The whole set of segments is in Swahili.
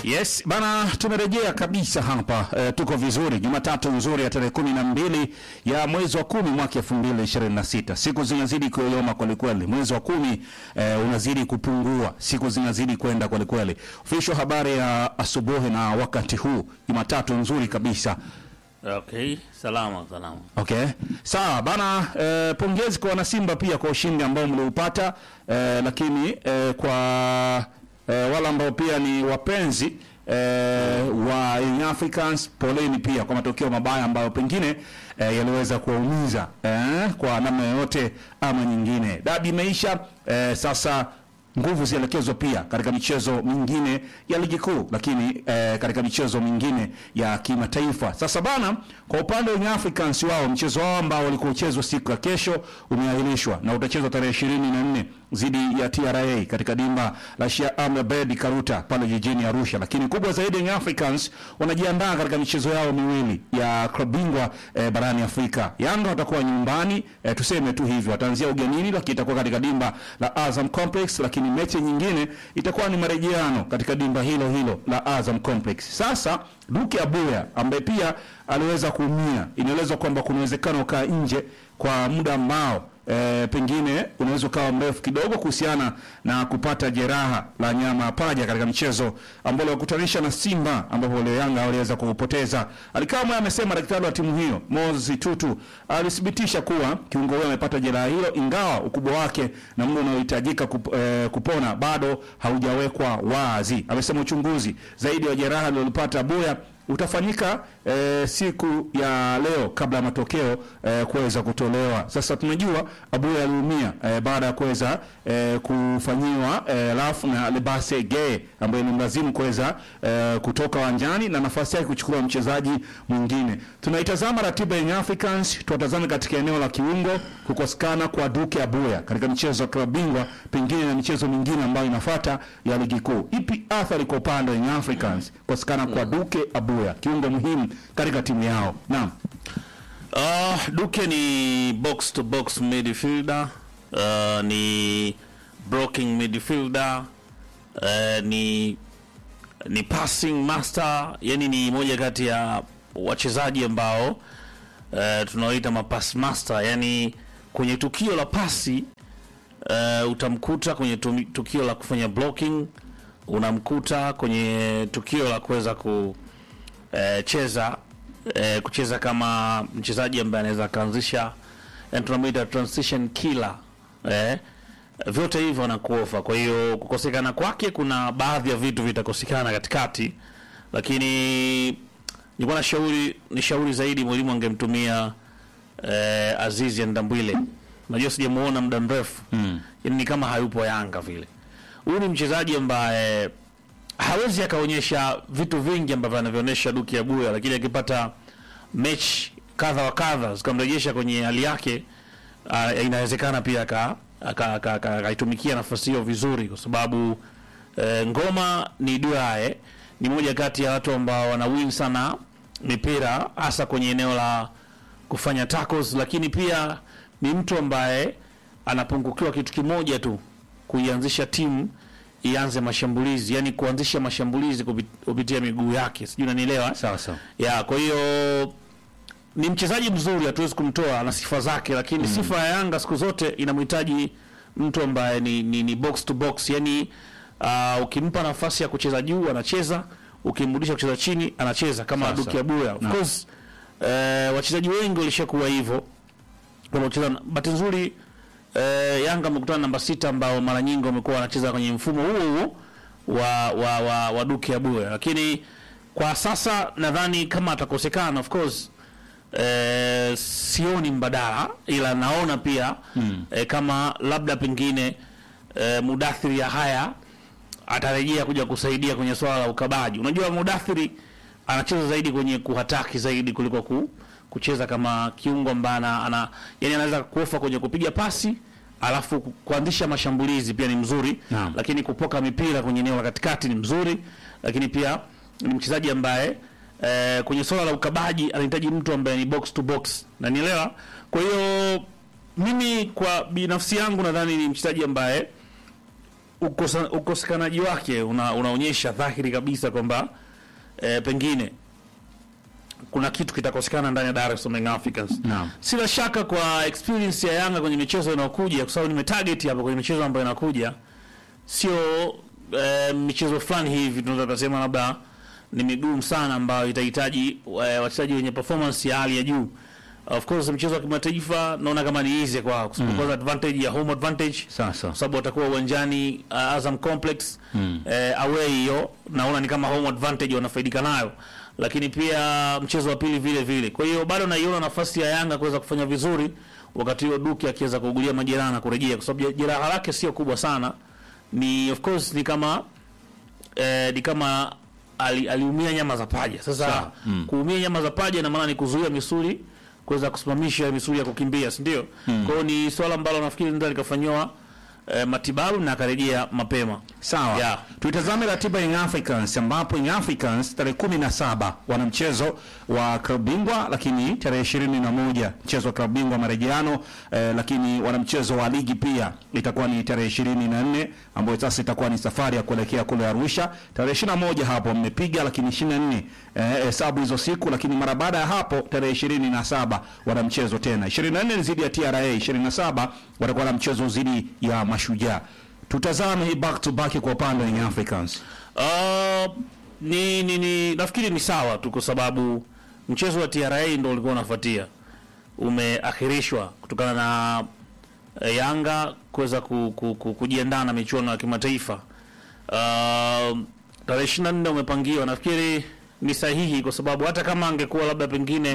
Yes bana, tumerejea kabisa hapa e, tuko vizuri. Jumatatu nzuri ya tarehe kumi na mbili ya mwezi wa kumi mwaka elfu mbili ishirini na sita. Siku zinazidi kuyoyoma kwelikweli, mwezi wa kumi e, unazidi kupungua, siku zinazidi kwenda kwelikweli. Ofisho habari ya asubuhi na wakati huu, Jumatatu nzuri kabisa. Okay, salama salama. Okay, sawa bana. E, pongezi kwa wanasimba pia kwa ushindi ambao mliupata e, lakini e, kwa e, wale ambao pia ni wapenzi e, wa Young Africans, poleni pia kwa matokeo mabaya ambayo pengine e, yaliweza kuwaumiza e, kwa namna yoyote ama nyingine. Dabi imeisha e, sasa nguvu zielekezwa pia katika michezo mingine ya ligi kuu, lakini eh, katika michezo mingine ya kimataifa. Sasa bana, kwa upande wa Young Africans wao mchezo wao ambao ulikuwa uchezwa siku ya kesho umeahirishwa na utachezwa tarehe ishirini na nne dhidi ya TRA katika dimba la Sheikh Amri Abeid Karuta pale jijini Arusha. Lakini kubwa zaidi, Young Africans wanajiandaa katika michezo yao miwili ya klabu bingwa eh, barani Afrika. Yanga watakuwa nyumbani eh, tuseme tu hivyo, wataanzia ugenini, lakini itakuwa katika dimba la Azam Complex, lakini mechi nyingine itakuwa ni marejeano katika dimba hilo hilo la Azam Complex. Sasa Duke Abuya ambaye pia aliweza kuumia, inaelezwa kwamba kuna uwezekano ukaa nje kwa muda ambao e, pengine unaweza ukawa mrefu kidogo kuhusiana na kupata jeraha la nyama ya paja katika mchezo ambao uliwakutanisha na Simba ambapo leo Yanga waliweza kupoteza. Alikamwe amesema daktari wa timu hiyo Mozi Tutu alithibitisha kuwa kiungo huyo amepata jeraha hilo, ingawa ukubwa wake na muda unaohitajika kup, e, kupona bado haujawekwa wazi. Amesema uchunguzi zaidi wa jeraha lililopata Abuya utafanyika e, siku ya leo kabla ya matokeo e, kuweza kutolewa. Sasa tunajua Abuya aliumia e, baada ya kuweza e, kufanyiwa e, rafu na Lebase Gay ambaye ni mlazimu kuweza e, kutoka uwanjani na nafasi yake kuchukua mchezaji mwingine. Tunaitazama ratiba ya Young Africans, tuwatazame katika eneo la kiungo kukosekana kwa Duke Abuya katika michezo ya klabu bingwa, pengine na michezo mingine ambayo inafuata ya ligi kuu. Ipi athari kwa upande wa Young Africans kukosekana kwa Duke Abuya, kiungo muhimu katika timu yao? Naam. Uh, Duke ni box to box midfielder, uh, ni blocking midfielder, uh, ni ni passing master, yani ni moja kati ya wachezaji ambao uh, tunaoita mapass master, yani kwenye tukio la pasi uh, utamkuta kwenye tumi- tukio la kufanya blocking, unamkuta kwenye tukio la kuweza kucheza eh, kucheza kama mchezaji ambaye anaweza akaanzisha yani tunamuita transition killer eh, vyote hivyo anakuofa. Kwa hiyo kukosekana kwake, kuna baadhi ya vitu vitakosekana katikati, lakini nilikuwa na shauri ni shauri zaidi mwalimu angemtumia eh, Azizi Ndambwile. Najua sijamuona muda mrefu mm. Yani ni kama hayupo Yanga vile. Huyu ni mchezaji ambaye hawezi akaonyesha vitu vingi ambavyo anavyoonyesha Duki Abuya, lakini akipata mechi kadha wa kadha zikamrejesha kwenye hali yake, uh, inawezekana pia aka- aka- aka- aka- akaitumikia nafasi hiyo vizuri, kwa sababu eh, Ngoma ni duae, ni moja kati ya watu ambao wana win sana mipira hasa kwenye eneo la kufanya tackles, lakini pia ni mtu ambaye anapungukiwa kitu kimoja tu, kuianzisha timu ianze mashambulizi, yani kuanzisha mashambulizi kupi- kupitia miguu yake, sijui unanielewa? Sawa sawa. ya kwa hiyo ni mchezaji mzuri, hatuwezi kumtoa, ana sifa zake, lakini sifa ya Yanga siku zote inamhitaji mtu ambaye ni, ni, ni box to box, yani uh, ukimpa nafasi ya kucheza juu anacheza, ukimrudisha kucheza chini anacheza kama Sawa, Duki sawa. Abuya. Of Naam. course eh, wachezaji wengi walishakuwa hivyo wanaocheza. Bahati nzuri eh, Yanga amekutana na namba sita ambao mara nyingi wamekuwa wanacheza kwenye mfumo huo huo wa wa, wa, wa Duke Abuya, lakini kwa sasa nadhani kama atakosekana, of course eh, sioni mbadala, ila naona pia mm. eh, kama labda pengine eh, Mudathiri ya haya atarejea kuja kusaidia kwenye swala la ukabaji. Unajua Mudathiri anacheza zaidi kwenye kuhataki zaidi kuliko ku, kucheza kama kiungo ambaye ana, ana yani anaweza kuofa kwenye kupiga pasi alafu ku- kuanzisha mashambulizi pia ni mzuri Naam. lakini kupoka mipira kwenye eneo la katikati ni mzuri, lakini pia ni mchezaji ambaye eh, kwenye swala la ukabaji anahitaji mtu ambaye ni box to box, na nielewa. Kwa hiyo mimi kwa binafsi yangu nadhani ni mchezaji ambaye ukosa- ukosekanaji wake una, unaonyesha dhahiri kabisa kwamba eh, pengine kuna kitu kitakosekana ndani ya Dar es Salaam Young Africans. Naam. Sina shaka kwa experience ya Yanga kwenye michezo inayokuja, kwa sababu nimetarget hapa kwenye michezo ambayo inakuja, sio eh, michezo fulani hivi tunaweza kusema labda ni migumu sana ambayo itahitaji eh, wachezaji wenye performance ya hali ya juu. Of course mchezo wa kimataifa naona kama ni easy kwao, kwa sababu kwanza advantage ya home advantage Sasa kwa sababu watakuwa uwanjani uh, Azam Complex eh, away hiyo, naona ni kama home advantage wanafaidika nayo, lakini pia mchezo wa pili vile vile. Kwa hiyo bado naiona nafasi ya Yanga kuweza kufanya vizuri wakati huo Duke akiweza kuugulia majeraha na kurejea, kwa sababu jeraha lake sio kubwa sana, ni of course ni kama eh, ni kama ali, aliumia nyama za paja. Sasa Sawa. kuumia nyama za paja ina maana ni kuzuia misuli kuweza kusimamisha misuli ya kukimbia, si ndio? Kwa hiyo ni swala ambalo nafikiri ndio likafanyiwa eh, matibabu na akarejea mapema. Sawa. Yeah. Tuitazame ratiba ya Young Africans ambapo Young Africans tarehe kumi na saba wana mchezo wa klabu bingwa, lakini tarehe ishirini na moja mchezo wa klabu bingwa marejeano eh, lakini wana mchezo wa ligi pia itakuwa ni tarehe ishirini na nne ambayo sasa itakuwa ni safari ya kuelekea kule Arusha. Tarehe ishirini na moja hapo mmepiga, lakini ishirini na nne eh, hesabu hizo siku, lakini mara baada ya hapo tarehe ishirini na saba wana mchezo tena. ishirini na nne ni zidi ya TRA, ishirini na saba watakuwa na mchezo zidi ya Mashujaa. Tutazame hii back to back kwa upande wa Young Africans. Uh, ni, ni, ni nafikiri ni sawa tu kwa sababu mchezo wa TRA ndio ulikuwa unafuatia, umeakhirishwa kutokana na eh, Yanga kuweza ku, ku, ku, kujiandaa na michuano ya kimataifa. Uh, tarehe 24 umepangiwa, nafikiri ni sahihi kwa sababu hata kama angekuwa labda pengine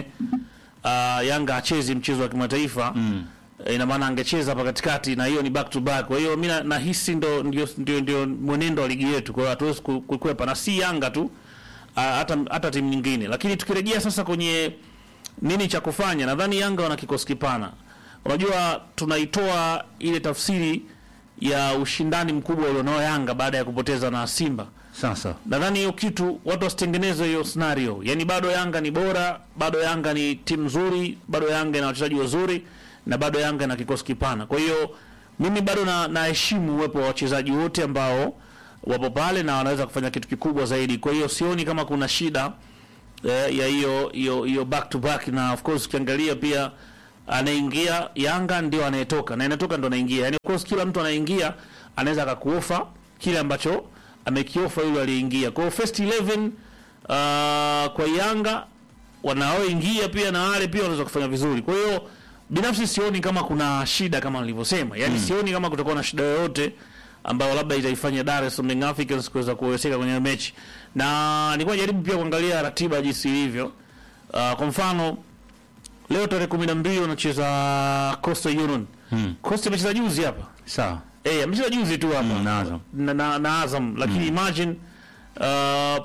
uh, Yanga achezi mchezo wa kimataifa mm. ina maana angecheza hapa katikati na hiyo ni back to back. Kwa hiyo mimi na- nahisi ndo ndio, ndio, ndio mwenendo wa ligi yetu, kwa hiyo hatuwezi ku- kukwepa, na si Yanga tu uh, hata hata timu nyingine. Lakini tukirejea sasa kwenye nini cha kufanya, nadhani Yanga wana kikosi kipana. Unajua, tunaitoa ile tafsiri ya ushindani mkubwa ulionao Yanga baada ya kupoteza na Simba Sasa nadhani hiyo kitu watu wasitengeneze hiyo scenario. Yani bado Yanga ni bora, bado Yanga ni timu nzuri, bado Yanga ina wachezaji wazuri na bado Yanga ina kikosi kipana. Kwa hiyo mimi bado na naheshimu uwepo wa wachezaji wote ambao wapo pale na wanaweza kufanya kitu kikubwa zaidi. Kwa hiyo sioni kama kuna shida eh, ya hiyo hiyo hiyo back to back, na of course ukiangalia pia anaingia Yanga ndio anayetoka na inatoka ndo anaingia. Yani of course kila mtu anaingia anaweza akakuofa kile ambacho amekiofa yule aliyeingia. Kwa hiyo first 11 uh, kwa Yanga wanaoingia pia na wale pia wanaweza kufanya vizuri. Kwa hiyo binafsi sioni kama kuna shida kama nilivyosema, yaani sioni kama kutakuwa na shida yoyote ambayo labda itaifanya Dar es Salaam Young Africans kuweza kuwezeka kwenye mechi, na nilikuwa najaribu pia kuangalia ratiba jinsi ilivyo. Uh, kwa mfano leo tarehe kumi na mbili wanacheza Coastal Union. Coastal amecheza juzi hapa sawa. Eh, amecheza juzi tu hapa Mm, na Azam. na, na, na Azam lakini imagine uh,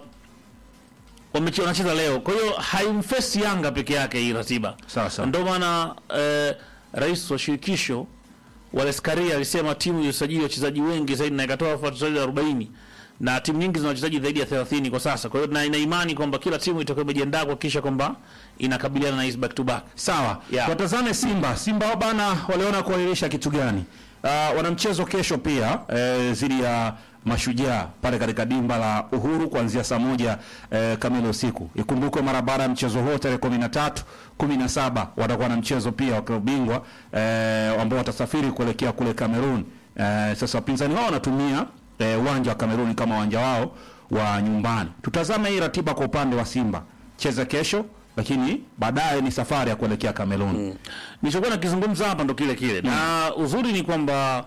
wameche- wanacheza leo, kwa hiyo haimfesi Yanga peke yake hii ratiba. Sawa, sawa. Ndio maana eh, rais wa shirikisho Wallace Karia alisema timu iliyosajili wachezaji wengi zaidi na ikatoa wachezaji 40 na timu nyingi zina wachezaji zaidi ya 30 kwa sasa. Kwa hiyo na ina imani kwamba kila timu itakuwa imejiandaa kuhakikisha kwamba inakabiliana na hizi back to back. Sawa. Yeah. Watazame Simba. Simba wao bana waliona kuahirisha kitu gani? Uh, wana mchezo kesho pia eh, zidi ya Mashujaa pale katika dimba la Uhuru kuanzia saa moja eh, kamili usiku. Ikumbukwe mara baada ya mchezo huo tarehe 13, 17 watakuwa na mchezo pia wa klabu bingwa eh, ambao watasafiri kuelekea kule Cameroon. Eh, sasa wapinzani wao wanatumia eh, uwanja wa Cameroon kama uwanja wao wa nyumbani. Tutazame hii ratiba kwa upande wa Simba. Cheza kesho lakini baadaye ni safari ya kuelekea Cameroon. Nilichokuwa nakizungumza hapa ndo kile kile, na uzuri ni kwamba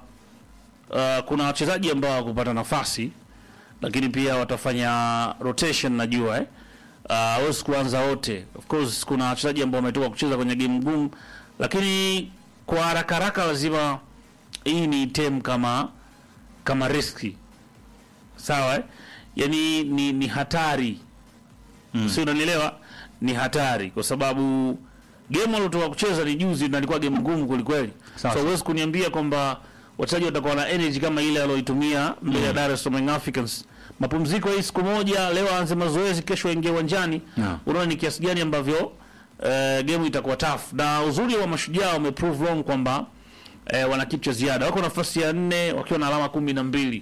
uh, kuna wachezaji ambao wakupata nafasi, lakini pia watafanya rotation, najua eh, uh, hawezi kuanza wote. Of course kuna wachezaji ambao wametoka kucheza kwenye game ngumu, lakini kwa haraka haraka lazima hii ni tem kama kama riski sawa, eh? Yani ni, ni hatari mm. si unanielewa? Ni hatari kwa sababu game waliotoka kucheza ni juzi na ilikuwa game ngumu kwelikweli. Sawa. So huwezi kuniambia kwamba wachezaji watakuwa na energy kama ile alioitumia mbele ya Dar es Salaam Young Africans. Mapumziko hii siku moja, leo aanze mazoezi, kesho aingie uwanjani. Yeah. Unaona ni kiasi gani ambavyo eh, game itakuwa tough, na uzuri wa mashujaa wameprove wrong kwamba eh, wana kitu cha ziada, wako nafasi ya nne wakiwa na alama kumi na mbili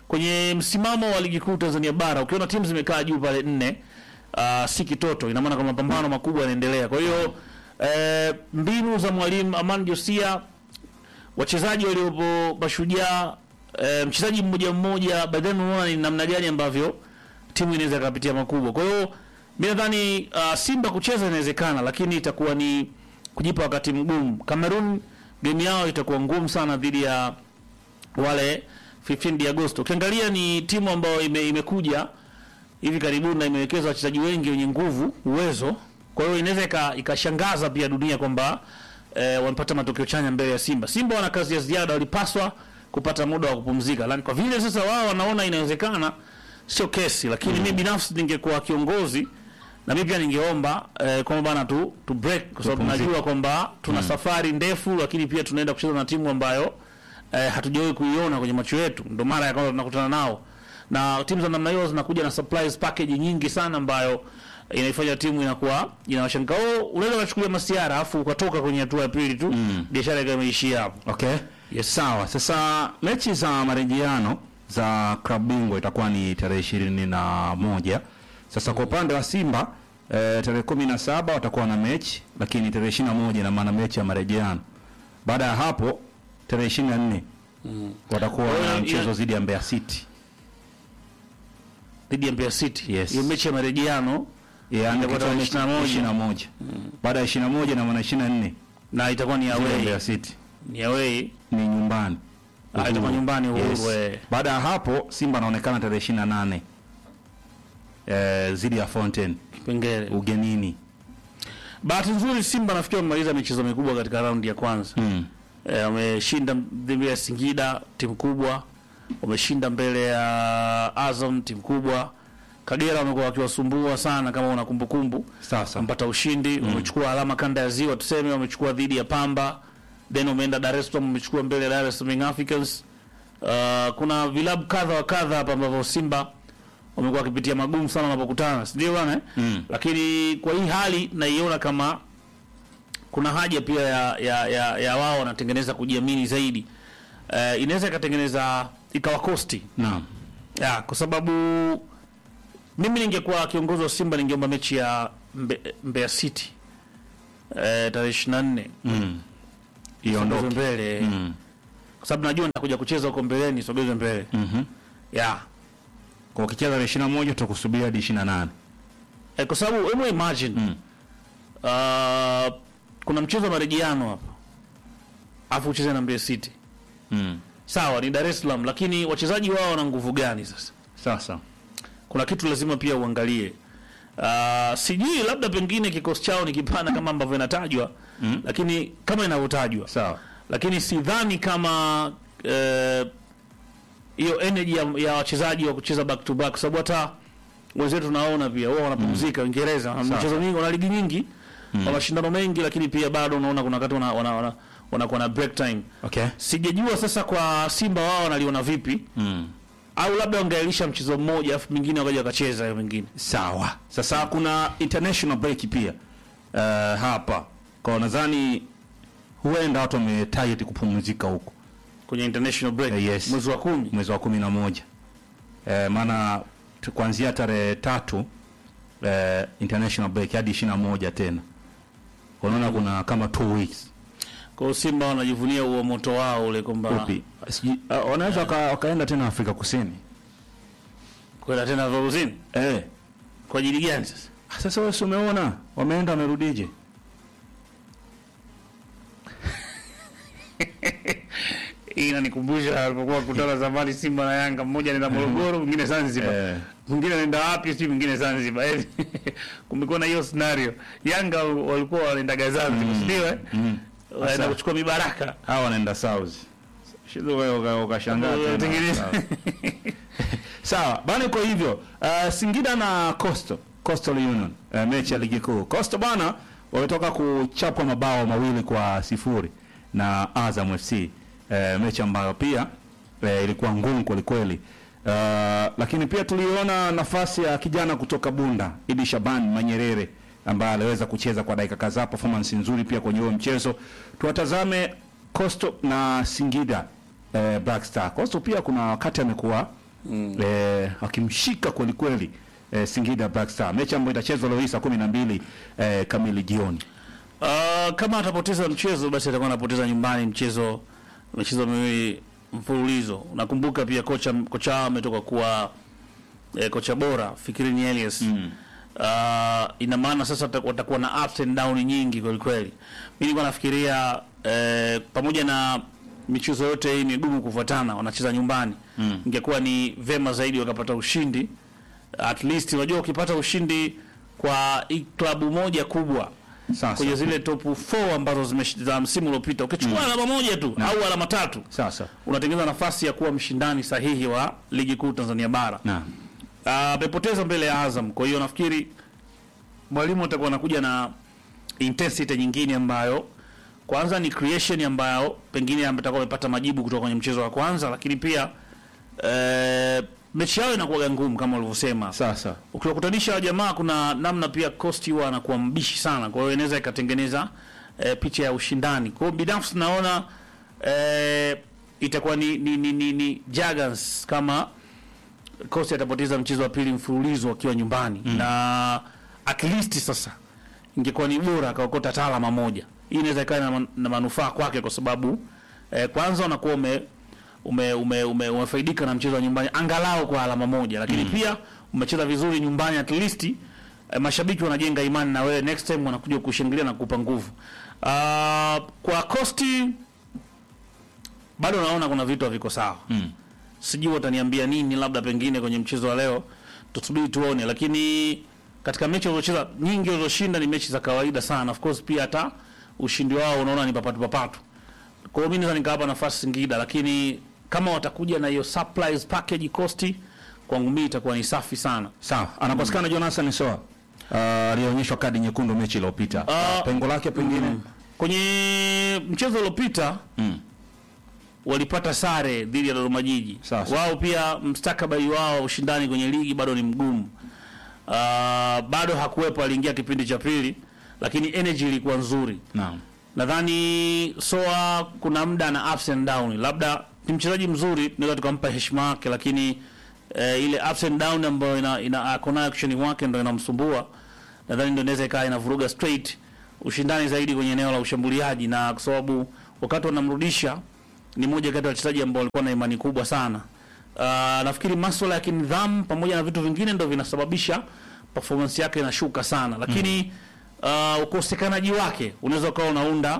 kwenye msimamo wa ligi kuu Tanzania bara ukiona timu zimekaa juu pale nne uh, si kitoto ina maana kama mapambano makubwa yanaendelea kwa hiyo eh, mbinu za mwalimu Aman Josia wachezaji waliopo mashujaa eh, mchezaji mmoja mmoja baadaye unaona ni namna gani ambavyo timu inaweza ikapitia makubwa kwa hiyo mi nadhani uh, Simba kucheza inawezekana lakini itakuwa ni kujipa wakati mgumu Cameroon game yao itakuwa ngumu sana dhidi ya wale 15 Agosto. Ukiangalia ni timu ambayo ime, imekuja hivi karibuni na imewekeza wachezaji wengi wenye nguvu, uwezo. Kwa hiyo inaweza ika- ikashangaza pia dunia kwamba eh, wamepata matokeo chanya mbele ya Simba. Simba wana kazi ya ziada, walipaswa kupata muda wa kupumzika. Lakini kwa vile sasa wao wanaona inawezekana, sio kesi, lakini mimi binafsi ningekuwa kiongozi na mimi pia ningeomba eh, kwamba bana tu, tu break kwa sababu Tupumzike. najua kwamba tuna safari ndefu, lakini pia tunaenda kucheza na timu ambayo eh, hatujawahi kuiona kwenye macho yetu, ndo mara ya kwanza tunakutana nao, na timu za namna hiyo zinakuja na supplies package nyingi sana ambayo inaifanya timu inakuwa inawashangaa. Oh, unaweza kuchukulia masiara afu ukatoka kwenye hatua ya pili tu biashara ikawa imeishia hapo. Okay. Yes. Sawa. Sasa mechi za marejeano za klabu bingwa itakuwa ni tarehe ishirini na moja. Sasa kwa upande wa Simba eh, tarehe kumi na saba watakuwa na mechi, lakini tarehe ishirini na moja ina maana mechi ya marejeano. Baada ya hapo tarehe ishirini na nne watakuwa Kwa hiyo na ina- mchezo dhidi ya Mbeya City. dhidi ya Mbeya City. Yes. Hiyo mechi ya marejeano Yaani Itakuwa tarehe mechi 21. ishirini na moja. Baada ya ishirini na moja na maana ishirini na nne na itakuwa ni dhidi ya away, Mbeya City ni away. ni nyumbani. Ah, itakuwa Uhuru. nyumbani Uhuru. Yes. eh. Baada ya hapo Simba anaonekana tarehe ishirini na nane eh, dhidi ya Fountain Kipengele. ugenini. Bahati nzuri Simba nafikiri wamemaliza michezo mikubwa katika raundi ya kwanza. Mm. Eh, wameshinda dhidi ya Singida timu kubwa, wameshinda mbele ya Azam timu kubwa. Kagera wamekuwa wakiwasumbua sana, kama una kumbukumbu, Sasa wamepata ushindi, wamechukua alama kanda ya Ziwa, tuseme wamechukua dhidi ya Pamba, then wameenda Dar es Salaam, wamechukua mbele ya Dar es Salaam Young Africans. Uh, kuna vilabu kadha wa kadha hapa ambavyo Simba wamekuwa wakipitia magumu sana wanapokutana, si ndio bwana? eh? Mm. Lakini kwa hii hali naiona kama kuna haja pia ya, ya, ya, ya wao wanatengeneza kujiamini zaidi. Uh, inaweza ikatengeneza ikawakosti naam. ya, kwa sababu mimi ningekuwa kiongozi wa Simba ningeomba mechi ya Mbe, Mbeya City eh, tarehe 24 Mm. isogezwe Iondoke. mbele Mm. kwa sababu najua nitakuja kucheza huko mbeleni, isogezwe mbele Mhm. ya Kwa ukicheza tarehe ishirini na moja tutakusubiria hadi ishirini na nane. eh, kwa sababu hebu imagine Mm. uh, kuna mchezo wa marejeano hapa afu ucheze na Mbeya City Mm. sawa, ni Dar es Salaam, lakini wachezaji wao wana nguvu gani sasa? Sasa kuna kitu lazima pia uangalie. Uh, sijui labda pengine kikosi chao ni kipana kama ambavyo inatajwa Mm. lakini kama inavyotajwa sawa. lakini sidhani kama eh, hiyo energy ya, ya wachezaji wa kucheza back to back, kwa sababu hata wenzetu tunaona pia wao wanapumzika Uingereza, wana Sawa. michezo mingi, wana ligi nyingi, wana mashindano mengi, lakini pia bado unaona kuna wakati wana wana, wana, wanakuwa na break time. Okay. Sijajua sasa kwa Simba wao wanaliona vipi, Mm. au labda wangeailisha mchezo mmoja afu mwingine wakaja wakacheza hiyo mingine Sawa. Sasa kuna international break pia uh, hapa kwa nadhani huenda watu wametarget kupumzika huko kwenye international break Eh, yes. mwezi wa kumi. mwezi wa kumi na moja eh, maana tu- kuanzia tarehe tatu eh, international break hadi ishirini na moja tena unaona kuna kama two weeks Kwa hiyo Simba wanajivunia huo moto wao ule kwamba upi Sijui- ah, wanaweza waka, wakaenda tena Afrika Kusini kwenda tena Afrika Kusini eh. kwa ajili gani sasa? Ah, Sasa wewe si umeona wameenda wamerudije? Hii inanikumbusha alipokuwa kutana zamani Simba na Yanga, mmoja anaenda Morogoro, mwingine Zanzibar. Eh. Mwingine anaenda wapi sio mwingine Zanzibar. Eh, Kumekuwa na hiyo scenario. Yanga walikuwa wanaenda Zanzibar, si ndio eh? Wanaenda Sasa- kuchukua mibaraka. Hawa wanaenda South. Shizo wewe uka- ukashangaa tena. Watengeneza. Sawa. Sawa, bana kwa hivyo uh, Singida na Coastal Coastal Union uh, mechi ya ligi kuu. Coastal bana wametoka kuchapwa mabao mawili kwa sifuri na Azam FC uh, mechi ambayo pia uh, ilikuwa ngumu kweli kweli. Uh, lakini pia tuliona nafasi ya kijana kutoka Bunda Idi Shaban Manyerere ambaye aliweza kucheza kwa dakika kadhaa, performance nzuri pia kwenye huo mchezo. Tuwatazame Coastal na Singida eh, Black Star. Coastal pia kuna wakati amekuwa eh, akimshika kweli kweli eh, Singida Black Star, mechi ambayo itachezwa leo hii saa kumi na mbili eh, kamili jioni. Uh, kama atapoteza mchezo basi atakuwa anapoteza nyumbani mchezo michezo miwili mfululizo. Nakumbuka pia kocha kocha wao ametoka kuwa eh, kocha bora Fikirini Elias. Mm. Uh, ina maana sasa wata- watakuwa na ups and down nyingi kweli kweli. Mimi nilikuwa nafikiria eh, pamoja na michezo yote hii migumu kufuatana wanacheza nyumbani. Mm. Ingekuwa ni vema zaidi wakapata ushindi. At least unajua ukipata ushindi kwa hii klabu moja kubwa Sasa kwenye zile top 4 ambazo zimesh- za msimu uliopita ukichukua alama moja tu au alama tatu sasa unatengeneza nafasi ya kuwa mshindani sahihi wa ligi kuu Tanzania bara. na Ah, amepoteza mbele ya Azam, kwa hiyo nafikiri mwalimu atakuwa anakuja na intensity nyingine ambayo kwanza ni creation ambayo pengine atakuwa amepata majibu kutoka kwenye mchezo wa kwanza, lakini pia eh, mechi yao inakuwa ngumu kama ulivyosema sasa ukiwakutanisha wa jamaa kuna namna pia Costi huwa anakuwa mbishi sana, kwa hiyo inaweza ikatengeneza e, picha ya ushindani. Kwa hiyo binafsi naona e, itakuwa ni, ni, ni, ni, ni Jagans kama Costi atapoteza mchezo wa pili mfululizo akiwa nyumbani mm. na at least sasa ingekuwa ni bora akaokota hata alama moja. Hii inaweza ikawa na, man- na manufaa kwake kwa sababu eh, kwanza unakuwa ume ume, ume, ume, umefaidika na mchezo wa nyumbani angalau kwa alama moja, lakini pia umecheza vizuri nyumbani at least eh, mashabiki wanajenga imani na wewe, next time wanakuja kushangilia na kukupa nguvu. Uh, kwa Costi bado naona kuna vitu haviko sawa mm. sijui wataniambia nini, labda pengine kwenye mchezo wa leo tusubiri tuone, lakini katika mechi walizocheza nyingi walizoshinda ni mechi za kawaida sana. Of course pia hata ushindi wao unaona ni papatu papatu. Kwa hiyo mimi naweza nikawapa nafasi Singida, lakini kama watakuja na hiyo surprise package cost, kwangu mimi itakuwa ni safi sana. sawa anakosekana Jonathan Soa uh, alionyeshwa kadi nyekundu mechi iliyopita Ah, pengo lake pengine Kwenye mchezo uliopita mm. walipata sare dhidi ya Dodoma Jiji. Sasa. Wao pia mstakabali wao ushindani kwenye ligi bado ni mgumu. Uh, bado hakuwepo, aliingia kipindi cha pili, lakini energy ilikuwa nzuri. naam Nadhani Soa kuna muda na ups and down, labda ni mchezaji mzuri, tunaweza tukampa heshima yake, lakini eh, ile ups and down ambayo ina, ina ako nayo action wake ndio inamsumbua. Nadhani ndio inaweza ikawa inavuruga straight ushindani zaidi kwenye eneo la ushambuliaji, na kwa sababu wakati wanamrudisha ni moja kati ya wachezaji ambao walikuwa na imani kubwa sana. Uh, nafikiri masuala ya kinidhamu pamoja na vitu vingine ndio vinasababisha performance yake inashuka sana, lakini uh, ukosekanaji wake unaweza ukawa unaunda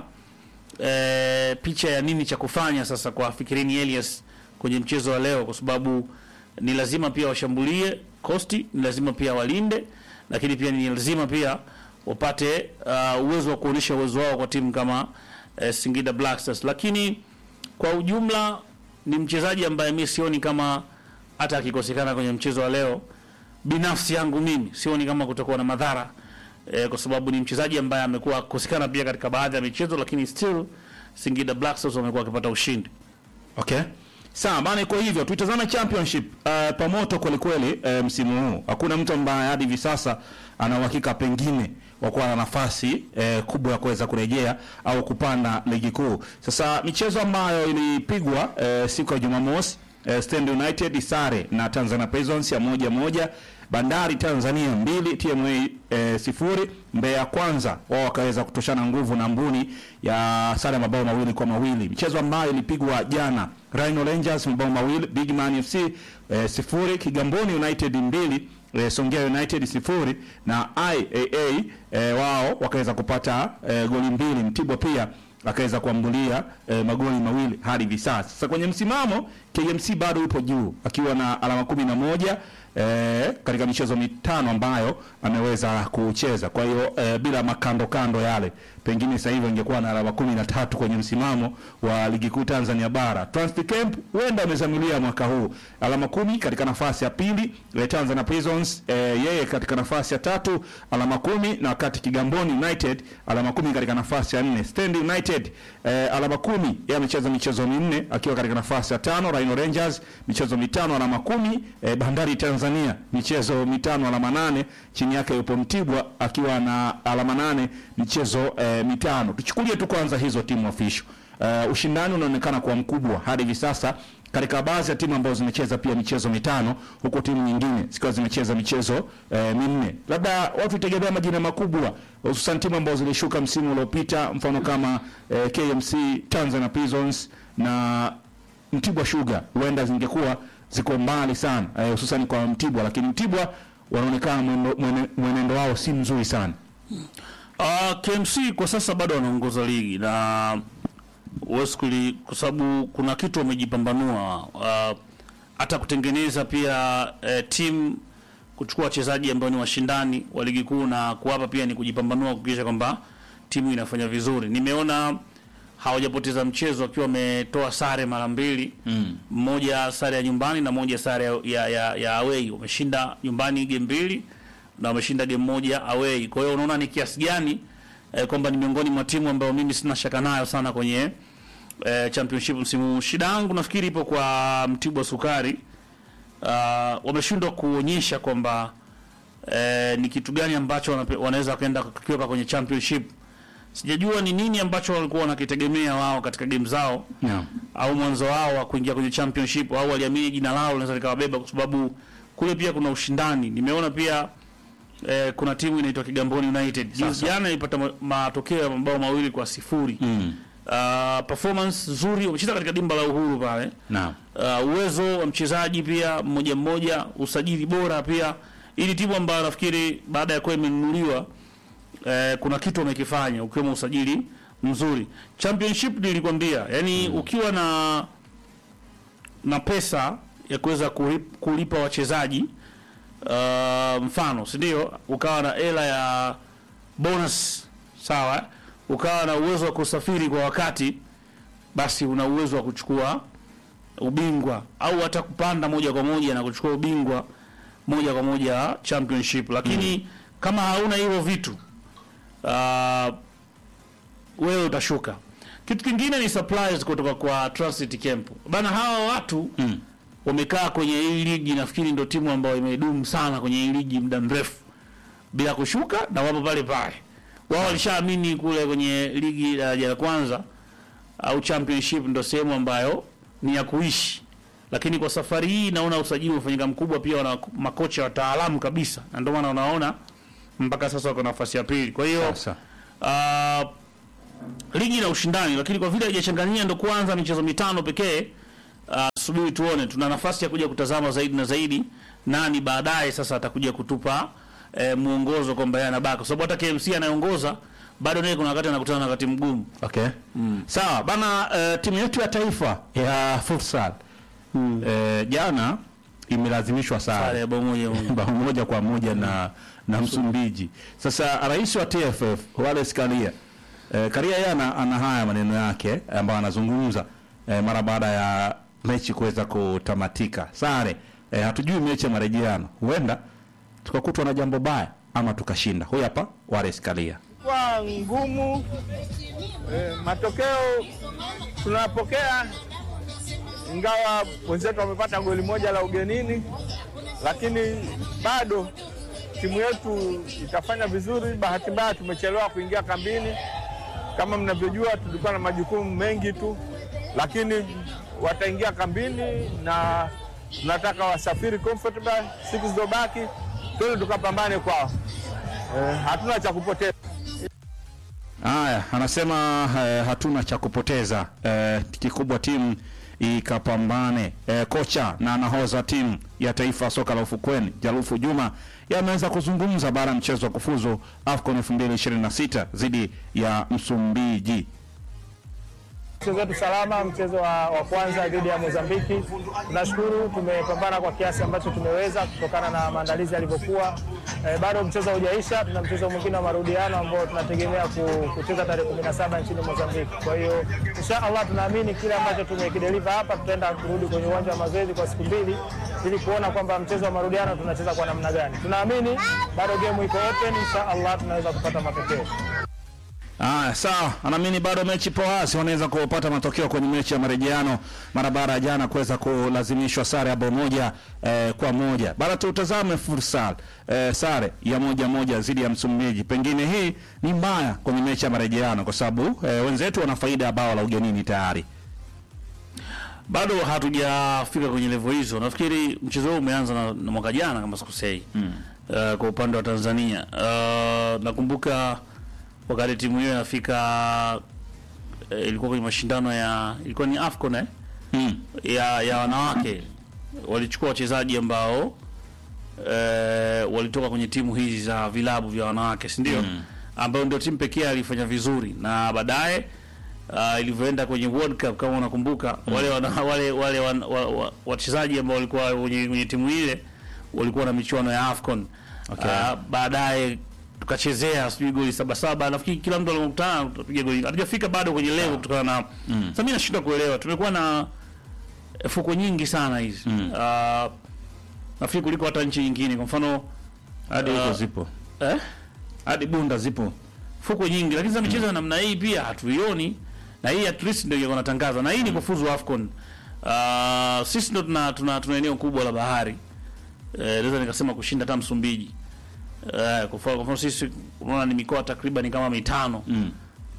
eh, picha ya nini cha kufanya sasa kwa Fikirini Elias kwenye mchezo wa leo, kwa sababu ni lazima pia washambulie Costi, ni lazima pia walinde, lakini pia ni lazima pia wapate uh, uwezo wa kuonyesha uwezo wao kwa timu kama eh, Singida Black Stars. Lakini kwa ujumla ni mchezaji ambaye mi sioni kama hata akikosekana kwenye mchezo wa leo, binafsi yangu mimi sioni kama kutakuwa na madhara eh, kwa sababu ni mchezaji ambaye amekuwa akikosekana pia katika baadhi ya michezo, lakini still Singida Black Stars wamekuwa wakipata ushindi. Okay. Sawa bana, iko hivyo. Tuitazame championship uh, pamoto kweli kweli uh, msimu huu. Hakuna mtu ambaye hadi hivi sasa ana uhakika pengine wa kuwa na nafasi uh, kubwa ya kuweza kurejea au kupanda ligi kuu. Sasa michezo ambayo ilipigwa uh, siku ya Jumamosi uh, Stand United sare na Tanzania Prisons ya moja moja, Bandari Tanzania mbili, TMA eh, sifuri. Mbeya Kwanza wao wakaweza kutoshana nguvu na Mbuni ya sare ya mabao mawili kwa mawili. Michezo ambayo ilipigwa jana, Rhino Rangers mabao mawili, Big Man FC eh, sifuri, Kigamboni United mbili eh, Songea United sifuri na IAA eh, wao wakaweza kupata eh, goli mbili. Mtibwa pia akaweza kuambulia eh, magoli mawili hadi hivi sasa. Sasa kwenye msimamo KMC bado yupo juu akiwa na alama kumi na moja eh, katika michezo mitano ambayo ameweza kucheza. Kwa hiyo eh, bila makando kando yale, pengine sasa hivi ingekuwa na alama kumi na tatu kwenye msimamo wa ligi kuu Tanzania bara. Transit Camp huenda amezamilia mwaka huu alama kumi katika nafasi ya pili. Eh, Tanzania Prisons eh, yeye katika nafasi ya tatu alama kumi na wakati Kigamboni United alama kumi katika nafasi ya nne. Stand United eh, alama kumi yeye amecheza michezo minne akiwa katika nafasi ya tano. Rhino Rangers michezo mitano alama kumi. Eh, Bandari Tanzania michezo mitano alama nane. Chini yake yupo Mtibwa akiwa na alama nane michezo eh, mitano. Tuchukulie tu kwanza hizo timu official. Uh, ushindani unaonekana kuwa mkubwa hadi hivi sasa katika baadhi ya timu ambazo zimecheza pia michezo mitano huku timu nyingine zikiwa zimecheza michezo eh, minne. Labda watu tegemea majina makubwa, hususan timu ambazo zilishuka msimu uliopita, mfano kama eh, KMC, Tanzania Prisons na Mtibwa Sugar, huenda zingekuwa ziko mbali sana eh, hususan kwa Mtibwa, lakini Mtibwa wanaonekana mwendo- mwene- mwenendo wao si mzuri sana. Uh, KMC kwa sasa bado wanaongoza ligi na huwezi kuli- kwa sababu kuna kitu wamejipambanua uh, hata kutengeneza pia eh, timu kuchukua wachezaji ambao ni washindani wa ligi kuu na kuwapa pia ni kujipambanua kuhakikisha kwamba timu inafanya vizuri. Nimeona hawajapoteza mchezo wakiwa wametoa sare mara mbili mm. mmoja sare ya nyumbani na moja sare ya, ya, ya, ya away. Wameshinda nyumbani game mbili na wameshinda game moja away. Kwa hiyo unaona ni kiasi gani eh, kwamba ni miongoni mwa timu ambayo mimi sina shaka nayo sana kwenye eh, championship msimu huu. Shida yangu nafikiri ipo kwa Mtibwa Sukari. Uh, wameshindwa kuonyesha kwamba eh, ni kitu gani ambacho wanape- wanaweza wakaenda kukiweka kwenye championship. Sijajua ni nini ambacho walikuwa wanakitegemea wao katika game zao Yeah. au mwanzo wao wa kuingia kwenye championship au waliamini jina lao linaweza likawabeba, kwa sababu kule pia kuna ushindani. Nimeona pia eh, kuna timu inaitwa Kigamboni United Juzi- jana ilipata ma- matokeo ya mabao mawili kwa sifuri Mm. uh, performance nzuri, wamecheza katika dimba la Uhuru pale Naam. uh, uwezo wa mchezaji pia mmoja mmoja, usajili bora pia, ili timu ambayo nafikiri baada ya kuwa imenunuliwa eh, kuna kitu wamekifanya ukiwemo usajili mzuri. Championship nilikwambia, yani ukiwa na na pesa ya kuweza kulip- kulipa wachezaji uh, mfano si ndio, ukawa na hela ya bonus sawa, ukawa na uwezo wa kusafiri kwa wakati, basi una uwezo wa kuchukua ubingwa au hata kupanda moja kwa moja na kuchukua ubingwa moja kwa moja championship, lakini kama hauna hivyo vitu uh, wewe utashuka. Kitu kingine ni supplies kutoka kwa Transit Camp bana, hawa watu Mm. wamekaa kwenye hii ligi, nafikiri ndio timu ambayo imedumu sana kwenye hii ligi muda mrefu bila kushuka, na wapo pale pale. Wao walishaamini kule kwenye ligi daraja la kwanza au championship ndio sehemu ambayo ni ya kuishi, lakini kwa safari hii naona usajili umefanyika mkubwa, pia wana makocha wataalamu kabisa, na ndio maana unaona mpaka sasa wako nafasi ya pili. Kwa hiyo Sasa. uh, ligi na ushindani, lakini kwa vile haijachanganyia ndo kwanza michezo mitano pekee. Uh, subiri tuone, tuna nafasi ya kuja kutazama zaidi na zaidi nani baadaye sasa atakuja kutupa eh, mwongozo kwamba yeye anabaki, kwa sababu hata KMC anayeongoza bado naye kuna wakati anakutana na wakati mgumu. Okay. Sawa bana, eh, timu yetu ya taifa ya futsal eh, jana imelazimishwa Sare sare ya bao moja moja. bao moja kwa moja na na Msumbiji. Sasa rais wa TFF Wallace Karia eh, Karia yeye ana, ana haya maneno yake ambayo anazungumza eh, mara baada ya mechi kuweza kutamatika sare. Eh, hatujui mechi ya marejeano, huenda tukakutwa na jambo baya ama tukashinda. Huyu hapa Wallace Karia. kwa ngumu eh, matokeo tunapokea, ingawa wenzetu wamepata goli moja la ugenini, lakini bado timu yetu itafanya vizuri. Bahati mbaya tumechelewa kuingia kambini. Kama mnavyojua, tulikuwa na majukumu mengi tu, lakini wataingia kambini na tunataka wasafiri comfortable siku zilizobaki, twende tukapambane kwao. Eh, hatuna cha kupoteza. Haya, anasema eh, hatuna cha kupoteza eh, kikubwa timu ikapambane. Eh, kocha na nahoza timu ya taifa ya soka la ufukweni Jarufu Juma yameweza kuzungumza baada ya mchezo wa kufuzu AFCON 2026 dhidi ya Msumbiji. Mchezo wetu salama, mchezo wa, wa kwanza dhidi ya Mozambiki. Tunashukuru tumepambana kwa kiasi ambacho tumeweza kutokana na maandalizi yalivyokuwa. E, bado mchezo haujaisha, tuna mchezo mwingine wa marudiano ambao tunategemea ku- kucheza tarehe 17 nchini Mozambiki. Kwa hiyo insha Allah tunaamini kile ambacho tumekideliver hapa, tutaenda kurudi kwenye uwanja wa mazoezi kwa siku mbili ili kuona kwamba mchezo wa marudiano tunacheza kwa namna gani. Tunaamini bado game iko open, insha Allah tunaweza kupata matokeo. Haya, sawa. Anaamini bado mechi ipo wazi, wanaweza kupata matokeo kwenye mechi ya marejeano mara baada ya jana kuweza kulazimishwa sare ya bao moja eh, kwa moja. Bado tutazame futsal eh, sare ya moja moja dhidi ya Msumbiji. Pengine hii ni mbaya kwenye mechi ya marejeano kwa sababu eh, wenzetu wana faida ya bao la ugenini tayari. bado hatujafika kwenye level hizo. Nafikiri mchezo huu umeanza na, na mwaka jana kama sikosei mm. uh, kwa upande wa Tanzania uh, nakumbuka wakati timu hiyo inafika uh, ilikuwa kwenye mashindano ya ilikuwa ni AFCON eh? Mm. ya, ya wanawake walichukua wachezaji ambao eh, walitoka kwenye timu hizi za vilabu vya wanawake si ndio? Mm. ambayo ndio timu pekee alifanya vizuri na baadaye uh, ilivyoenda kwenye World Cup kama unakumbuka wale wana, wale wale wan- wa- wa- wachezaji ambao walikuwa kwenye, kwenye timu ile walikuwa na michuano ya AFCON Okay. uh, baadaye tukachezea sijui goli saba saba nafikiri kila mtu alikutana tupiga goli hatujafika bado kwenye level kutokana na mm. sasa mimi nashindwa kuelewa tumekuwa na fuko nyingi sana hizi Mm. uh, nafikiri kuliko hata nchi nyingine kwa mfano hadi Uh, huko zipo eh? hadi bunda zipo fuko nyingi lakini sasa michezo ya namna hii pia hatuioni na hii at least ndio ingekuwa natangaza na hii ni kufuzu AFCON uh, sisi ndo tuna, tuna, tuna eneo kubwa la bahari eh, naweza nikasema kushinda hata Msumbiji eh, kwa mfano kwa mfano sisi unaona ni mikoa takriban kama mitano mm.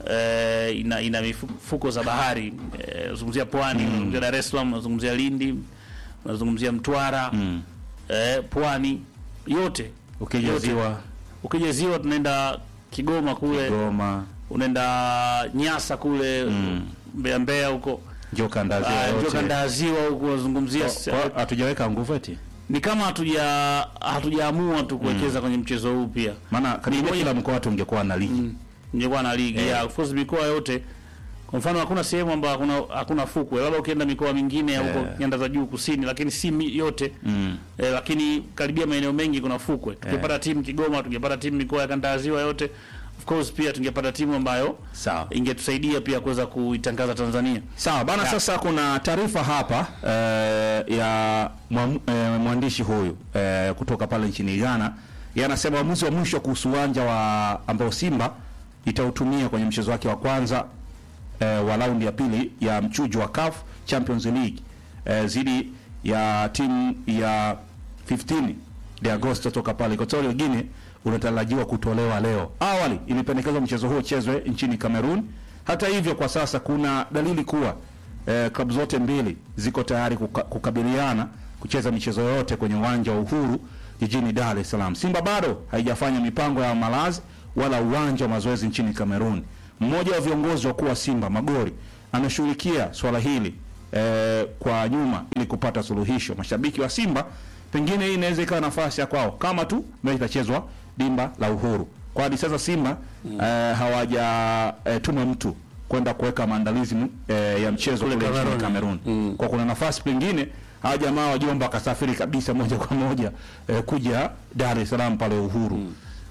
eh, ina, ina mifuko za bahari eh, unazungumzia pwani unazungumzia Dar es Salaam unazungumzia Lindi unazungumzia Mtwara Mm. eh, pwani yote ukija Yote. ziwa ukija ziwa tunaenda Kigoma kule Goma unaenda Nyasa kule Mm. Mbeya Mbeya huko njo kanda Ah, ziwa ndio yote kanda ya ziwa huko unazungumzia Kwa- kwa- hatujaweka nguvu eti ni kama hatuja hatujaamua tu kuwekeza kwenye mchezo huu pia maana karibia moja- kila mkoa tungekuwa na ligi ningekuwa na ligi ya of course mikoa yote kwa mfano hakuna sehemu ambayo hakuna hakuna fukwe labda ukienda mikoa mingine ya huko Eh. nyanda za juu kusini lakini si mi- yote mm. eh, lakini karibia maeneo mengi kuna fukwe tungepata timu Kigoma tungepata timu mikoa ya kanda ya ziwa yote of course pia tungepata timu ambayo sawa ingetusaidia pia kuweza kuitangaza Tanzania sawa bana Ya. sasa kuna taarifa hapa eh, ya mwamu- eh, mwandishi huyu eh, kutoka pale nchini Ghana yanasema uamuzi wa mwisho kuhusu uwanja wa ambao Simba itautumia kwenye mchezo wake wa kwanza eh, wa raundi ya pili ya mchujo wa CAF Champions League eh, zidi ya timu ya 15 de Agosto toka pale Equatorial Guinea unatarajiwa kutolewa leo. Awali ilipendekezwa mchezo huo uchezwe nchini Cameroon. Hata hivyo, kwa sasa kuna dalili kuwa eh, klabu zote mbili ziko tayari kuka, kukabiliana kucheza michezo yote kwenye uwanja wa Uhuru jijini Dar es Salaam. Simba bado haijafanya mipango ya malazi wala uwanja wa mazoezi nchini Cameroon. Mmoja wa viongozi wakuu wa Simba Magori anashughulikia swala hili eh, kwa nyuma ili kupata suluhisho. Mashabiki wa Simba pengine hii inaweza ikawa nafasi ya kwao kama tu mechi itachezwa dimba la Uhuru. Kwa hadi sasa Simba eh, hawajatuma mtu kwenda kuweka maandalizi eh, ya mchezo Kule kule nchini Cameroon. Cameroon. Kwa kuna nafasi pengine hawa jamaa wajomba wakasafiri kabisa moja kwa moja eh, kuja Dar es Salaam pale Uhuru.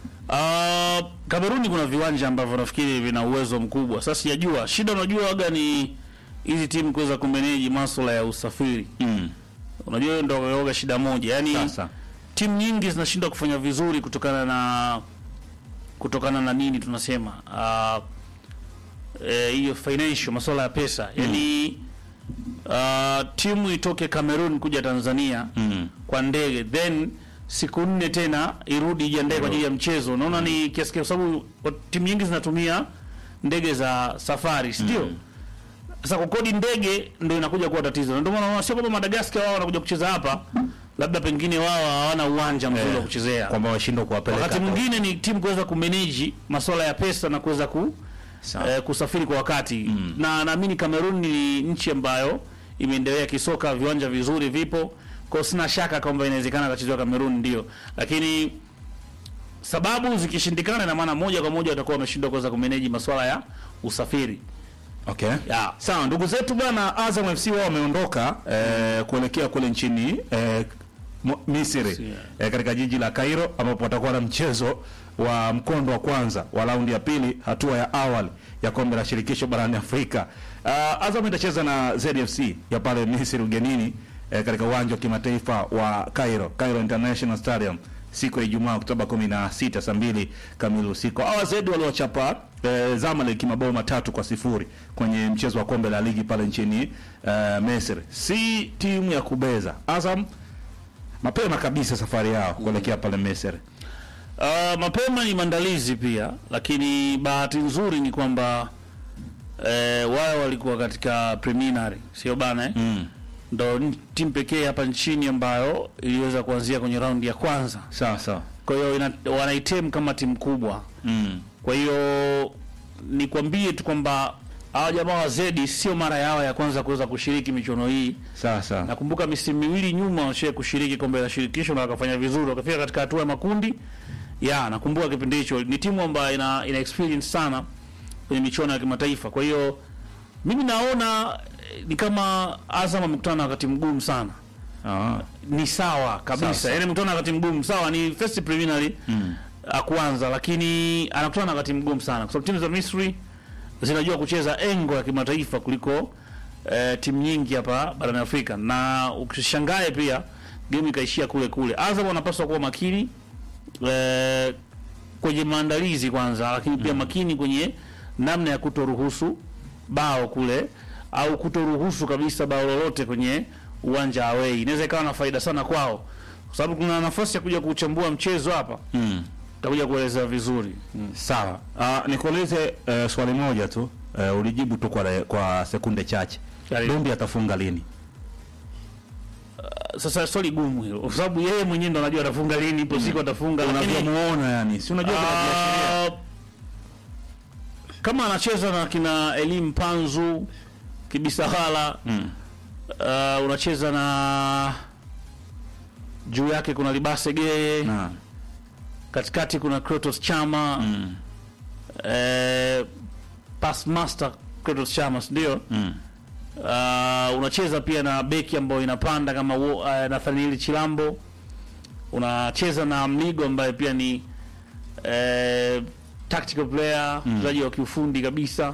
Uh, Kameruni kuna viwanja ambavyo nafikiri vina uwezo mkubwa. Sasa sijajua shida, unajua waga ni hizi timu kuweza kumeneji masuala ya usafiri. Mm. Unajua hiyo ndio yoga shida moja, yaani Sasa timu nyingi zinashindwa kufanya vizuri kutokana na kutokana na nini tunasema uh, eh, hiyo financial masuala ya pesa yaani uh, timu itoke Cameroon kuja Tanzania Mm. kwa ndege then siku nne tena irudi ijiandae kwa ajili ya mchezo. Unaona ni kiasi kwa sababu wa- timu nyingi zinatumia ndege za safari, si ndio? Sasa kukodi ndege ndio inakuja kuwa tatizo. Na Ndio maana unaona sio kwamba Madagascar wao wanakuja kucheza hapa, labda pengine wao hawana uwanja mzuri wa kuchezea. kwamba washindwa kuwapeleka Wakati hapo. mwingine ni timu kuweza kumanage masuala ya pesa na kuweza ku Sawa. eh, kusafiri kwa wakati na naamini Cameroon ni nchi ambayo imeendelea kisoka, viwanja vizuri vipo, kwa hiyo sina shaka kwamba inawezekana kachezewa Cameroon, ndio, lakini sababu zikishindikana, ina maana moja kwa moja watakuwa wameshindwa kuweza kumanage masuala ya usafiri. Okay. Ya. Sawa, ndugu zetu bwana Azam FC wao wameondoka eh, kuelekea kule nchini eh, Mo- Misri eh, katika jiji la Cairo ambapo watakuwa na mchezo wa mkondo wa kwanza wa raundi ya pili hatua ya awali ya kombe la shirikisho barani Afrika. Uh, Azam itacheza na ZFC ya pale Misri ugenini eh, katika uwanja wa kimataifa wa Cairo, Cairo International Stadium siku ya Ijumaa Oktoba 16 saa mbili kamili usiku. Hawa Zedi waliwachapa eh, Zamalek mabao matatu kwa sifuri kwenye mchezo wa kombe la ligi pale nchini eh, Misri. Si timu ya kubeza. Azam mapema kabisa safari yao kuelekea pale Misri. Uh, mapema ni maandalizi pia, lakini bahati nzuri ni kwamba eh, wao walikuwa katika preliminary, sio bana eh? Mm. Ndo n- timu pekee hapa nchini ambayo iliweza kuanzia kwenye raundi ya kwanza, Sawa sawa. kwa hiyo ina- wanaitem kama timu kubwa. Mm. Kwa hiyo nikwambie tu kwamba hawa jamaa wa Zedi sio mara yao ya kwanza kuweza kushiriki michuano hii. Sawa sawa. Nakumbuka misimu miwili nyuma washie kushiriki kombe la shirikisho na wakafanya vizuri, wakafika katika hatua ya makundi. Ya, nakumbuka kipindi hicho. Ni timu ambayo ina, ina experience sana kwenye michuano ya kimataifa. Kwa hiyo mimi naona eh, ni kama Azam amekutana na wakati mgumu sana. Ah. Ni sawa kabisa, Sawa. yaani amekutana na wakati mgumu sawa, ni first preliminary Mm. uh, kwanza, lakini anakutana na wakati mgumu sana, kwa sababu timu za Misri zinajua kucheza engo ya kimataifa kuliko eh, timu nyingi hapa barani Afrika, na ukishangae pia game ikaishia kule kule. Azam wanapaswa kuwa makini eh, kwenye maandalizi kwanza, lakini pia makini kwenye namna ya kutoruhusu bao kule au kutoruhusu kabisa bao lolote kwenye uwanja away. Inaweza ikawa na faida sana kwao, kwa sababu kuna nafasi ya kuja kuchambua mchezo hapa, Mm. takuja kueleza vizuri. Sawa. Ah, nikuulize eh, swali moja tu. Eh, ulijibu tu kwa, kwa sekunde chache. Karibu. Dumbi atafunga lini? Sasa swali gumu hilo, kwa sababu yeye mwenyewe ndo anajua atafunga lini, ipo siku atafunga, lakini Unavyomuona yani. Si unajua kuna viashiria. Ah, kama anacheza na kina Elim Panzu Kibisagala Mm. uh, unacheza na juu yake kuna Libase Geye, Na. katikati kuna Kratos Chama Mm. eh, pass master Kratos Chama si ndio? Mm. Uh, unacheza pia na beki ambayo inapanda kama uh, Nathaniel Chilambo. Unacheza na Mligo ambaye pia ni eh, tactical player, mchezaji wa kiufundi kabisa.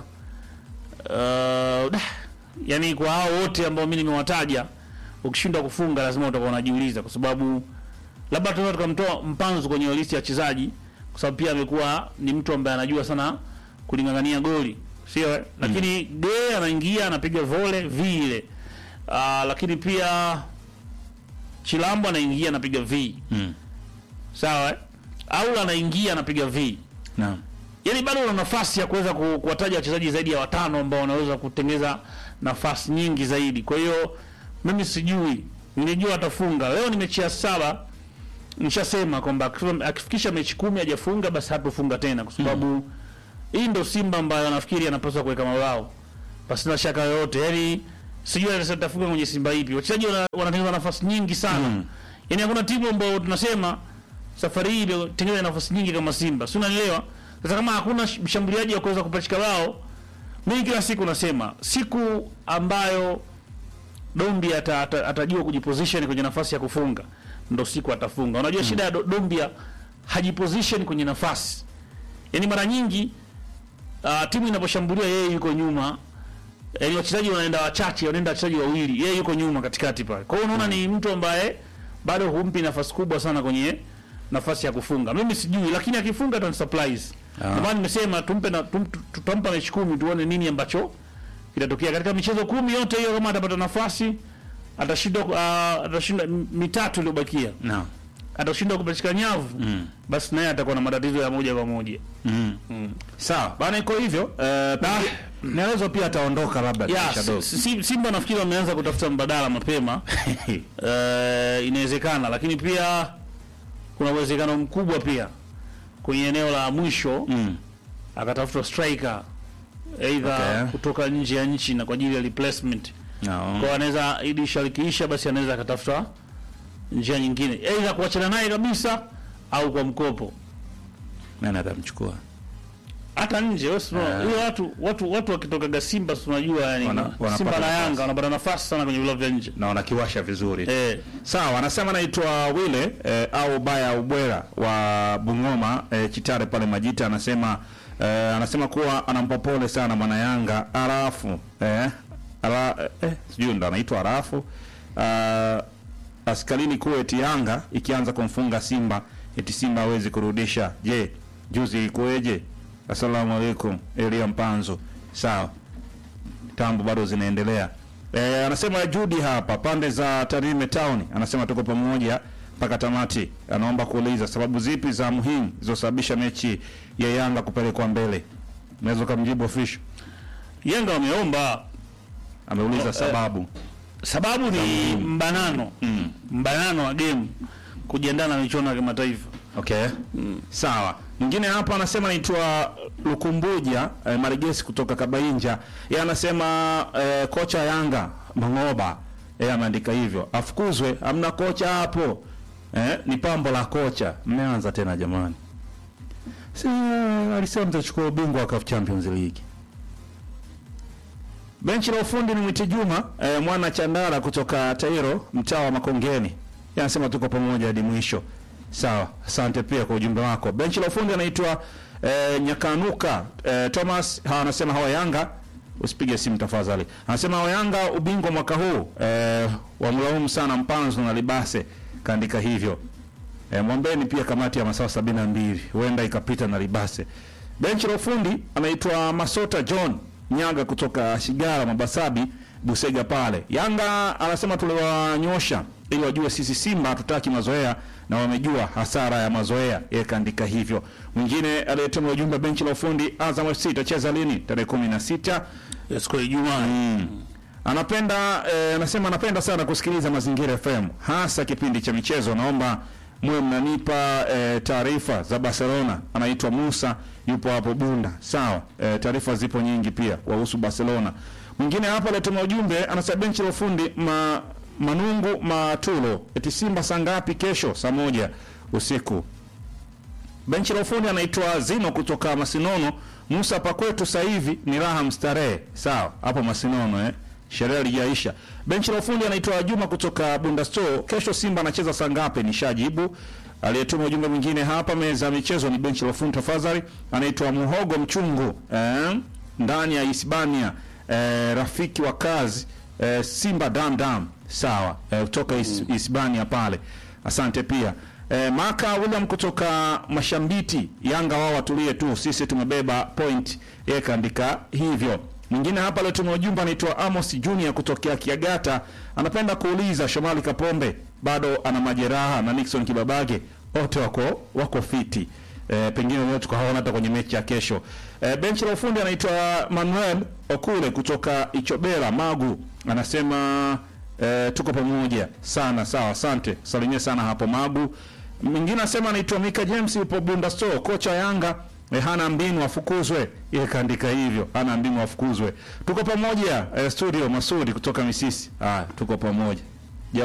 Uh, dah, yani kwa hao wote ambao mimi nimewataja, ukishindwa kufunga lazima utakuwa unajiuliza, kwa sababu labda tunaweza tukamtoa Mpanzu kwenye listi ya wachezaji, kwa sababu pia amekuwa ni mtu ambaye anajua sana kulingangania goli, sio eh? Lakini Gay anaingia anapiga vole vile, uh, lakini pia Chilambo anaingia anapiga v, Mm. sawa eh? Aula anaingia anapiga v Na. yaani bado una nafasi ya kuweza ku- kuwataja wachezaji zaidi ya watano ambao wanaweza kutengeza nafasi nyingi zaidi. Kwa hiyo mimi sijui, nilijua atafunga leo. Ni mechi ya saba, nishasema kwamba akifa- akifikisha mechi kumi hajafunga basi hatofunga tena, kwa sababu hii ndo Simba ambayo nafikiri anapaswa kuweka mabao pasina shaka yoyote. Yaani sijui anaweza atafunga kwenye Simba ipi. Wachezaji wana- wanatengeneza nafasi nyingi sana Mm. yaani hakuna timu ambayo tunasema safari hii imetengeneza nafasi nyingi kama Simba, si unanielewa? Sasa kama hakuna sh- mshambuliaji wa kuweza kupachika bao, mimi kila siku nasema siku ambayo Dombia ata, ata, atajua kujiposition kwenye nafasi ya kufunga ndo siku atafunga. Unajua shida ya Do- Dombia hajiposition kwenye nafasi, yaani mara nyingi uh, timu inaposhambulia yeye yuko nyuma yaani wachezaji wanaenda wachache, wanaenda wachezaji wawili, yeye yuko nyuma katikati pale. Kwa hiyo unaona ni mtu ambaye bado humpi nafasi kubwa sana kwenye nafasi ya kufunga. Mimi sijui, lakini akifunga ata surprise. Ah. Ndio maana nimesema tumpe na tum, tu- tutampa mechi kumi tuone nini ambacho kitatokea katika michezo kumi yote hiyo. Kama atapata nafasi atashindwa, uh, atashinda m- mitatu iliyobakia, Na. atashindwa kupachika nyavu Mm. basi naye atakuwa na matatizo ya moja kwa moja. Mm. Sawa. Bana iko hivyo. Eh, Naelezo pia ataondoka labda Ya, kisha dogo. si- si- Simba nafikiri wameanza kutafuta mbadala mapema Eh, inawezekana, lakini pia kuna uwezekano mkubwa pia kwenye eneo la mwisho Mm. akatafuta striker aidha Okay. kutoka nje ya nchi na kwa ajili ya replacement. No. Kwa anaweza ili dirisha likiisha, basi anaweza akatafuta njia nyingine, aidha kuachana naye kabisa au kwa mkopo Nani atamchukua? hata nje. Wewe si unaona, hiyo watu watu watu wakitokaga Simba si unajua yani Wana- wanapata Simba na nafasi. Yanga wanapata nafasi sana kwenye vilabu vya nje Na wanakiwasha vizuri. eh. Sawa, anasema naitwa Wile eh, au Baya Ubwera wa Bungoma eh, Chitare pale Majita, anasema eh, anasema kuwa anampa pole sana mwana Yanga Arafu eh, ara, eh, sijui ndo anaitwa Arafu uh, askalini kuwa eti Yanga ikianza kumfunga Simba eti Simba hawezi kurudisha. Je, juzi ilikuweje? Asalamu alaikum, Elia Mpanzo. Sawa, tambo bado zinaendelea. E, anasema Judi hapa pande za Tarime Town, anasema tuko pamoja mpaka tamati. Anaomba kuuliza sababu zipi za muhimu zilizosababisha mechi ya Yanga kupelekwa mbele. Unaweza kumjibu official. Yanga wameomba Ameuliza sababu. sababu ni mbanano mbanano wa game kujiandaa na michuano ya kimataifa. Okay. Sawa. Mwingine hapa anasema naitwa Lukumbuja eh, Marigesi kutoka Kabainja. Yeye anasema eh, kocha Yanga Mangoba yeye ameandika hivyo. Afukuzwe, hamna kocha hapo. Eh, ni pambo la kocha. Mmeanza tena jamani. Si alisema mtachukua ubingwa wa CAF Champions League. Benchi la ufundi ni Mwiti Juma eh, mwana Chandara kutoka Tairo mtaa wa Makongeni. Yeye anasema tuko pamoja hadi mwisho. Sawa, asante pia kwa ujumbe wako. Benchi la ufundi anaitwa eh, Nyakanuka eh, Thomas hawa anasema hawa Yanga usipige simu tafadhali. Anasema hawa Yanga ubingwa mwaka huu eh, wamlaumu sana Mpanzo na Libase kaandika hivyo. E, mwombeni pia kamati ya masaa sabini na mbili huenda ikapita na Libase. Benchi la ufundi anaitwa Masota John Nyaga kutoka Shigara Mabasabi Busega pale. Yanga anasema tuliwanyosha ili wajue sisi Simba hatutaki mazoea na wamejua hasara ya mazoea. Yeye kaandika hivyo. Mwingine aliyetuma ujumbe benchi la ufundi Azam FC itacheza lini? Tarehe kumi na sita Siku ya Ijumaa. anapenda eh, anasema anapenda sana kusikiliza Mazingira FM hasa kipindi cha michezo. Naomba mwe mnanipa eh, taarifa za Barcelona. Anaitwa Musa, yupo hapo Bunda. Sawa, eh, taarifa zipo nyingi pia wahusu Barcelona. Mwingine hapa alituma ujumbe anasema benchi la ufundi ma, Manungu Matulo eti Simba saa ngapi kesho? Saa moja usiku. Benchi la ufundi anaitwa Zino kutoka Masinono. Musa pakwetu sasa hivi ni raha mstarehe. Sawa, hapo Masinono eh. Sherehe lijaisha. Benchi la ufundi anaitwa Juma kutoka Bunda Store. Kesho Simba anacheza saa ngapi? Nishajibu. Aliyetuma ujumbe mwingine hapa meza ya michezo ni benchi la ufundi tafadhali. Anaitwa Muhogo Mchungu eh, ndani ya Hispania eh, rafiki wa kazi eh, Simba dam dam. Sawa, eh, kutoka His- Hispania pale. Asante pia. E, Maka William kutoka Mashambiti, Yanga wao watulie tu, sisi tumebeba point. Yeye kaandika hivyo. Mwingine hapa aliyetuma ujumbe anaitwa Amos Junior kutokea Kiagata, anapenda kuuliza Shomali Kapombe bado ana majeraha na Nixon Kibabage wote wako wako fiti. E, pengine leo tukaona hata kwenye mechi ya kesho. E, benchi la ufundi anaitwa Manuel Okule kutoka Ichobera Magu, anasema E, tuko pamoja sana sawa, asante salimia sana hapo Magu. Mwingine anasema anaitwa Mika James, yupo Bunda Store, kocha Yanga e, hana mbinu afukuzwe. Yeye kaandika hivyo, hana mbinu afukuzwe. Tuko pamoja e, studio Masudi kutoka Misisi. Haya, tuko pamoja.